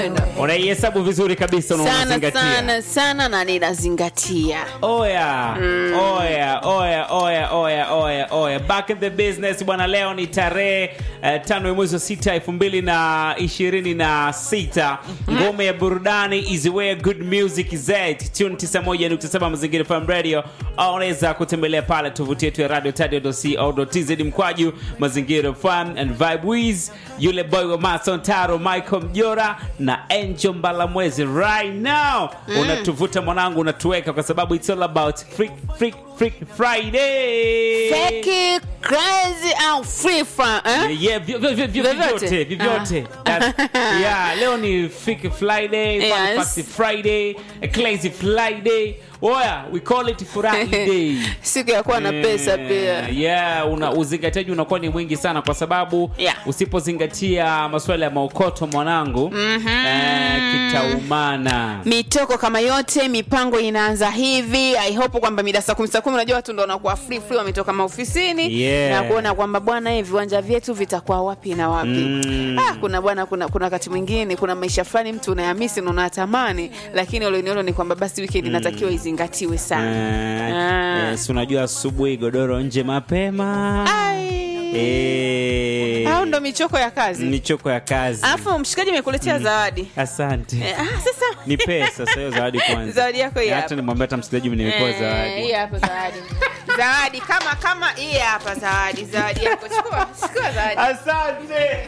unaihesabu vizuri kabisa na sana unazingatia. sana sana na ninazingatia Oya, oya, oya, oya, oya, oya, oya. Back in the business bwana, leo ni tarehe uh, tano ya mwezi wa sita elfu mbili na ishirini na sita. Ngome ya burudani is where good music is at. Tune 91.7 Mazingira FM Radio. Au unaweza kutembelea pale tovuti yetu ya radio tadio.co.tz mkwaju Mazingira FM and Vibe Wiz, yule boy wa Mason Taro, Michael Mjora na Angel Mbalamwezi right now unatuvuta mwanangu, unatuweka kwa sababu it's all about freak, freak, freak Friday. Feki, crazy au free from eh? Yeah, vyo- vyo- vyo- vyo- Vyovyote? vyovyote vyovyote. That's- yeah, leo ni Freak Friday, Fun Yes. Fact Friday, a Crazy Friday. Oya, we call it Friday. siku ya kuwa na pesa pia Eh, yeah, una uzingatiaji unakuwa ni mwingi sana kwa sababu Yeah. usipozingatia masuala ya maokoto mwanangu eh, kitaumana mitoko kama yote mipango inaanza hivi i hope kwamba mida saa kumi saa kumi unajua watu ndo wanakuwa free free wametoka maofisini Yeah. na kuona kwamba bwana eh, viwanja vyetu vitakuwa wapi na wapi Mm. ah, kuna bwana kuna kuna wakati mwingine kuna maisha fulani mtu unayahamisi na unatamani lakini uliniolo ni kwamba basi weekend inatakiwa izingatiwe sana Eh, Ah. eh, si unajua asubuhi godoro nje mapema Ai. Eh, au ndo michoko ya kazi michoko ya kazi alafu mshikaji amekuletea zawadi asante Eh, ah, sasa ni pesa sasa hiyo zawadi kwanza Zawadi yako hii hata hapa. nimwambia hata msikilizaji nimepewa Eh, zawadi hii hapa zawadi zawadi kama kama hii hapa zawadi zawadi yako chukua chukua zawadi asante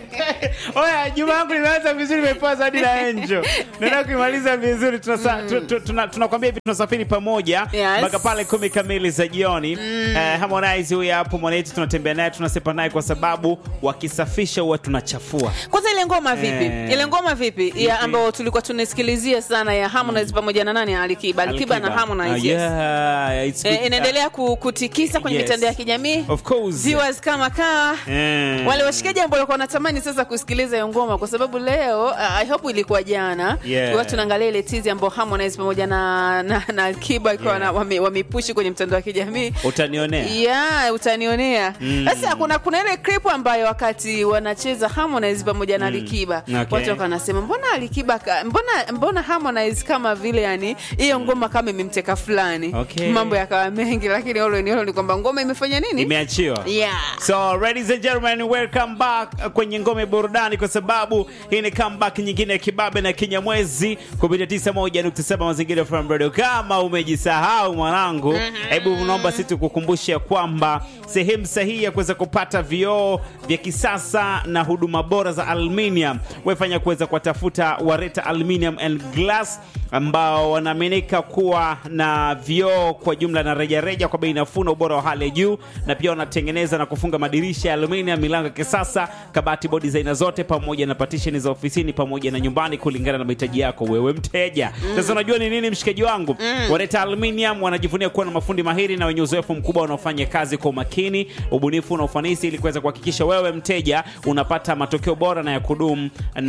oya juma yangu limeanza vizuri imepewa zawadi na enjo naenda kuimaliza vizuri tunasa- tu- tu- tuna- tunakwambia hivi tunasafiri pamoja Yes. mpaka pale kumi kamili za jioni Eh, harmonize huyu hapo mwanetu tunatembea naye tunasepa naye kwa sababu wakisafisha huwa tunachafua kwanza ile ngoma vipi Eh. ile ngoma vipi ya ambayo tulikuwa tunasikilizia sana ya Harmonize pamoja na nani Alikiba Alikiba na Harmonize Ah, yes. yeah, it's Eh, good. inaendelea ku- kutikisa kwenye Yes. mitandao ya kijamii Of course. viewers kama kaa Eh. wale washikaji ambao walikuwa wanatamani sasa kusikiliza hiyo ngoma kwa sababu leo uh, I hope ilikuwa jana Yeah. tulikuwa tunaangalia ile tizi ambao Harmonize pamoja na na, na Alikiba ikuwa Yeah. wame, wamepushi kwenye mtandao wa kijamii utanionea yeah utanionea Mm. sasa kuna kuna ile clip ambayo wakati wanacheza Harmonize pamoja na Alikiba Okay. watu wakawa wanasema mbona Alikiba ka, mbona mbona Harmonize kama vile yani hiyo ngoma kama imemteka fulani Okay. mambo yakawa mengi lakini all in all ni kwamba ngoma imefanya nini imeachiwa yeah So ladies and gentlemen, welcome back kwenye ngome burudani, kwa sababu hii ni comeback nyingine ya kibabe na kinyamwezi kupitia 91.7 Mazingira FM Radio. Kama umejisahau mwanangu, hebu naomba sisi tukukumbushe kwamba sehemu sahihi ya kuweza kupata vioo vya kisasa na huduma bora za aluminium, wefanya kuweza kuwatafuta Wareta Aluminium and Glass ambao wanaaminika kuwa na vioo kwa jumla na rejareja kwa bei nafuu na ubora wa hali ya juu, na pia wanatengeneza na kufunga madirisha ya aluminium, milango ya kisasa, kabati, bodi za aina zote, pamoja na partition za ofisini pamoja na nyumbani, kulingana na mahitaji yako wewe mteja. Sasa unajua ni nini, mshikaji wangu? Wareta Aluminium wanajivunia kuwa na mafundi mahiri na wenye uzoefu mkubwa wanaofanya kazi kwa umakini, ubunifu na ufanisi, ili kuweza kuhakikisha wewe mteja unapata matokeo bora na ya kudumu,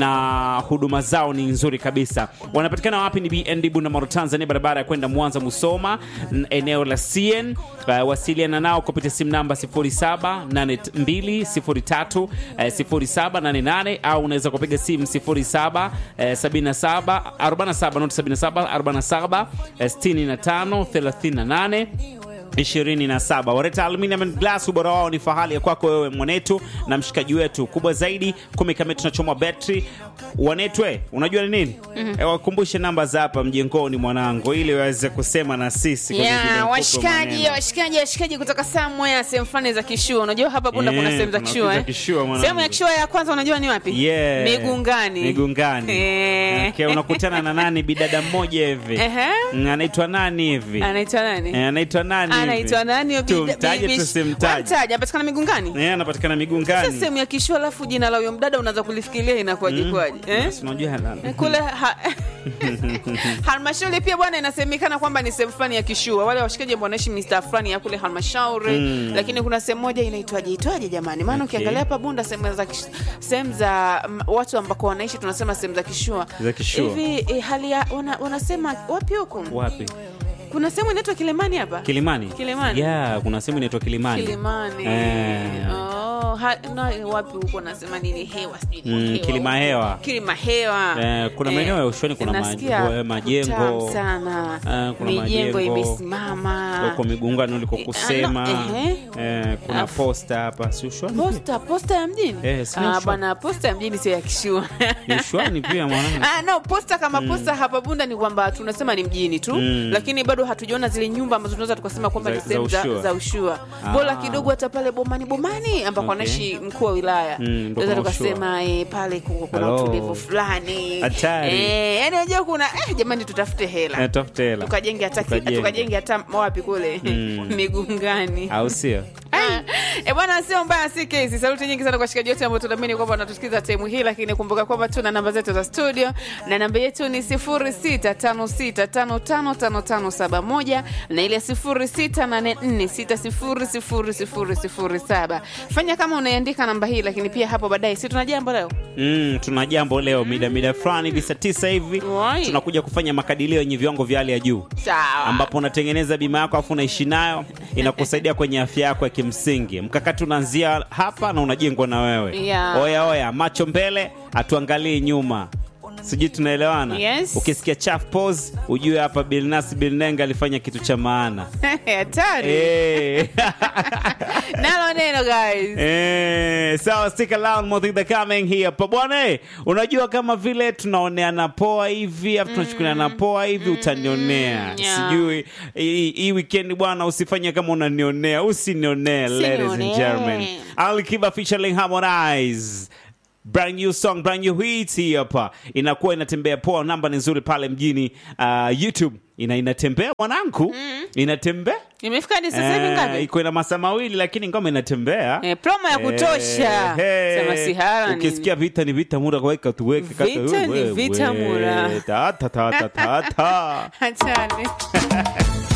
na huduma zao ni nzuri kabisa. Wanapatikana wapi? Ni BND Bunda, Tanzania, barabara ya kwenda Mwanza Musoma, n- eneo la CN. Uh, wasiliana nao kupitia simu namba 078203 eh, 0788 au unaweza kupiga simu 07 eh, 77 47 not 77 47 eh, 65 38 27 Wareta Aluminium and Glass, ubora wao ni fahali ya kwako wewe mwanetu na mshikaji wetu. Kubwa zaidi, kumi kamili tunachomwa betri wanetwe. Unajua ni nini? Eh, wakumbushe namba za hapa mjengoni mwanangu, ili waweze kusema na sisi kwenye zile Yeah, mfuko washikaji maneno. washikaji washikaji kutoka somewhere sehemu fulani za kishua unajua hapa bunda Yeah, kuna sehemu za kuna kishua za eh? kishua, mwanangu. sehemu ya kishua ya kwanza unajua ni wapi Yeah. migungani Migungani. Eh. Okay, unakutana na nani bidada mmoja hivi Ehe. Mm, anaitwa nani hivi anaitwa nani Eh, anaitwa nani hivi? anaitwa nani Tumtaje tusimtaje Wamtaje, apatikana migungani Eh, anapatikana Sasa migungani sehemu ya kishua alafu jina la huyo mdada unaweza kulifikiria inakuwaje kwaje eh? Basi unajua halala. kule ha... halmashauri pia bwana inasemekana kwamba ni sehemu fulani ya kishua wale washikaji ambao wanaishi mista fulani ya kule halmashauri Mm. lakini kuna sehemu moja inaitwaje itwaje jamani maana Okay. ukiangalia hapa bunda sehemu za kish- sehemu za m- watu ambako wanaishi tunasema sehemu za kishua Za kishua. hivi eh, hali ya wana, wanasema wapi huko wapi kuna sehemu inaitwa kilemani hapa kilimani Kilimani. yeah, kuna sehemu inaitwa kilimani kilimani Eh. oh. no, ha, no wapi huko nasema nini hewa sijui ni Mm, hewa kilima huko. hewa. kilima hewa Eh, kuna maeneo ya ushoni kuna nasikia majengo- eh, majengo. kutamu sana Eh, kuna mijengo majengo. imesimama uko migungano uliko kusema Ah, no, ehe. eh, kuna Afu- posta hapa si ushwani pia? posta posta ya mjini Eh, si ni Ah, ushwani. bwana posta ya mjini sio ya kishua Ni ushwani pia mwanangu Ah, no posta kama posta hapa bunda ni kwamba tunasema ni mjini tu Mm. lakini bado hatujaona zile nyumba ambazo tunaweza tukasema kwamba Za- ni sehemu za za, ushua. za ushua Ah. bora kidogo hata pale bomani bomani ambako Okay. anaishi mkuu wa wilaya Mm, ndo tunaweza kuna ushua. tukasema eh, pale ku- kuna Hello. utulivu fulani Hatari. eh, yani unajua kuna eh, jamani tutafute hela Eh, tafute hela tukajenge hata Tukajenge. tukajenge hata wapi kule Mm. migungani au sio E bwana, sio mbaya, si kesi. Saluti nyingi sana kwa shikaji wote ambao tunaamini kwamba wanatusikiza time hii, lakini kumbuka kwamba tuna namba zetu za studio na namba yetu ni 0656555571 na ile 0684600007. Fanya kama unaandika namba hii, lakini pia hapo baadaye, si tuna jambo leo Mm, tuna jambo leo mida mida fulani hivi saa tisa hivi Wai. tunakuja kufanya makadirio yenye viwango vya hali ya juu sawa. ambapo unatengeneza bima yako afu unaishi nayo inakusaidia kwenye afya yako ya kimsingi mkakati unaanzia hapa na unajengwa na wewe Yeah. oya oya macho mbele hatuangalii nyuma sijui tunaelewana Yes. ukisikia chaf pose ujue hapa bilnas bilnenga alifanya kitu cha maana hatari Eh. nalo neno guys. Eh, sawa stick around more things are coming here pa bwana eh, unajua kama vile tunaoneana poa hivi afu tunachukuliana poa hivi utanionea yeah. sijui hii hii weekend bwana usifanye kama unanionea usinionee ladies and Usinionee. gentlemen Alikiba featuring Harmonize brand new song brand new hit hii hapa inakuwa inatembea poa namba ni nzuri pale mjini uh, youtube ina inatembea mwanangu inatembea imefika hadi sasa hivi Eh, ngapi iko ina masaa mawili lakini ngoma inatembea Eh, promo ya kutosha Eh, sema sihara nini. ukisikia vita ni vita mura kaweka tuweke kata- Vita ni wewe, vita mura. ta ta ta ta ta ta Hatari.